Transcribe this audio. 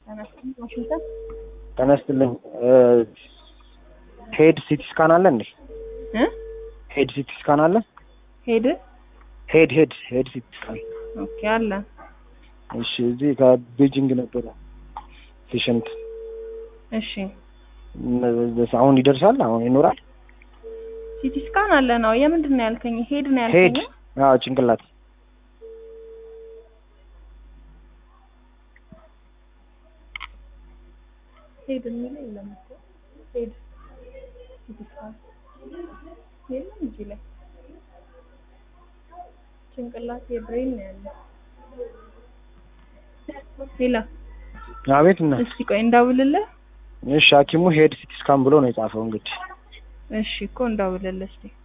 ዋሽንግተን ጤና ይስጥልኝ። ሄድ ሲቲ ስካን አለ እንዴ? እ ሄድ ሲቲ ስካን አለ? ሄድ ሄድ ሄድ ሄድ ሲቲ ስካን። ኦኬ አለ። እሺ፣ እዚህ ከቤጂንግ ነበረ ፔሸንት። እሺ አሁን ይደርሳል? አሁን ይኖራል? ሲቲ ስካን አለ ነው። የምንድን ነው ያልከኝ? ሄድ ነው ሄድ ያልከኝ? አዎ፣ ጭንቅላት ሄድ የሚለው የለም እኮ ሄድ ሲቲ ስካን የለም እዚህ ላይ ጭንቅላት የብሬን ነው ያለው። ሌላ አቤት። እና እስቲ ቆይ እንዳውልልህ። እሺ፣ ሐኪሙ ሄድ ሲቲ ስካን ብሎ ነው የጻፈው እንግዲህ እሺ እኮ እንዳውልልህ እስቲ